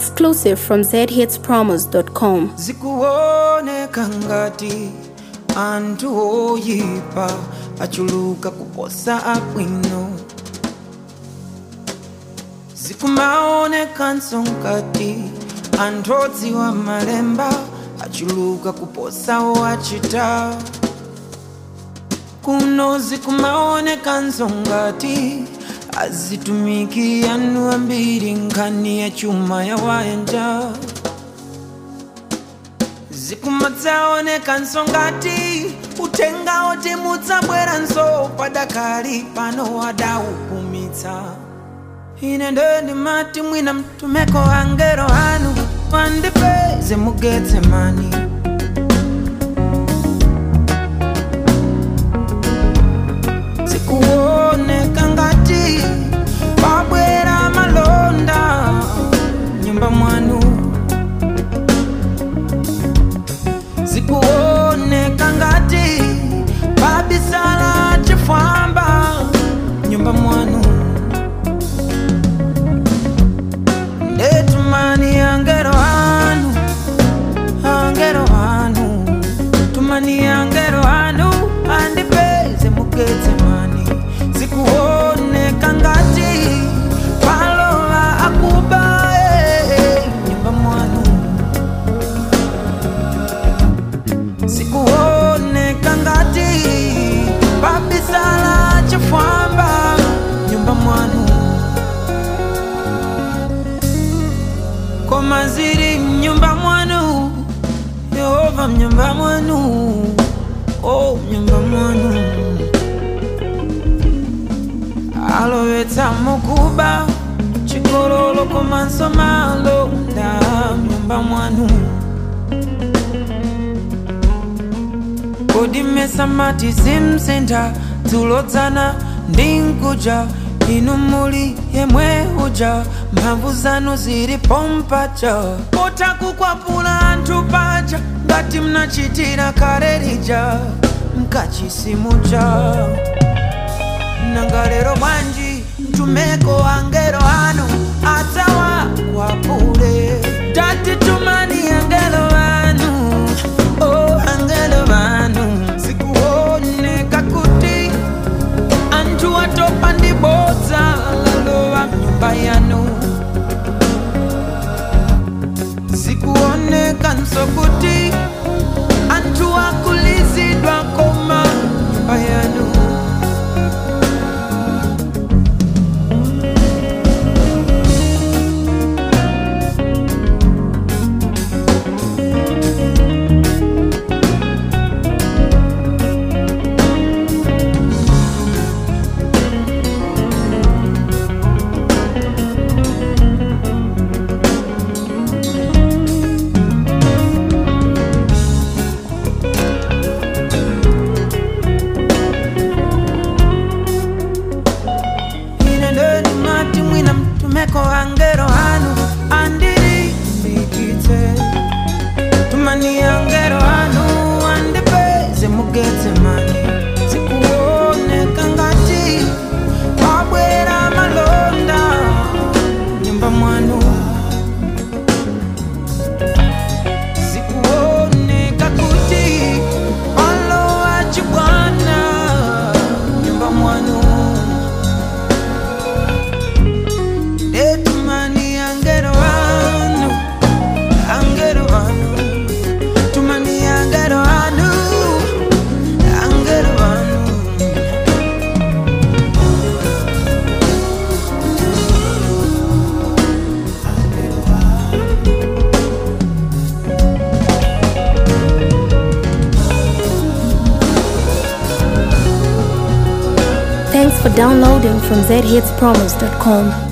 Exclusive from zhitspromos.com. zikuoneka ngati anthu oyipa achuluka kuposa abwino zikumaonekanso ngati anthu odziwa malemba achuluka kuposa owachita kuno zikumaonekanso ngati azitumiki anu ambiri nkhani ya chuma ya wayanja zikumadzaonekanso ngati uthenga oti mudzabweranso padakali pano wadaukumitsa ine ndendimati mwina mtumeko angelo anu wandipeze mugetsemani zikuoneka ngati pabwera malonda nyumba mwanu zikuoneka ngati pabisala chifwamba nyumba mwanu ndetumani angelo anu angelo anu tumani angelo anu andipeze mugetsemani zikuoneka ngati palola akuba eh, nyumba mwanu zikuoneka ngati pabisala chifwamba nyumba mwanu koma ziri mnyumba mwanu yehova mnyumba mwanu o mnyumba mwanu alowetsa mukuba chigololo komanso malonda mnyumba mwanu kodi mmesa mati simsintha dzulodzana ndi nkuja inu muli yemwe uja mphamvu zanu zili pompaja pota kukwapula anthu paja ngati mnachitira kale lija mkachisimuja nanga lero bwanji mtumeko angelo anu adzawakwapule tati tumani angelo anu oh angelo anu zikuoneka kuti anthu atopa ndi bodza lalowa mnyumba yanu zikuonekanso kuti anthu akulizidwa koma nyumba yanu ine ndendimati mwina mtumeko angelo anu andilimbikitse tumani angelo anu andipeze mugetsemani zikuoneka ngati pabwera malonda nyumba mwanu zikuoneka kuti palowa chibwana nyumba mwanu Tumani angelo anu, angelo anu, tumani angelo anu, angelo anu. Thanks for downloading from zhitspromos.com.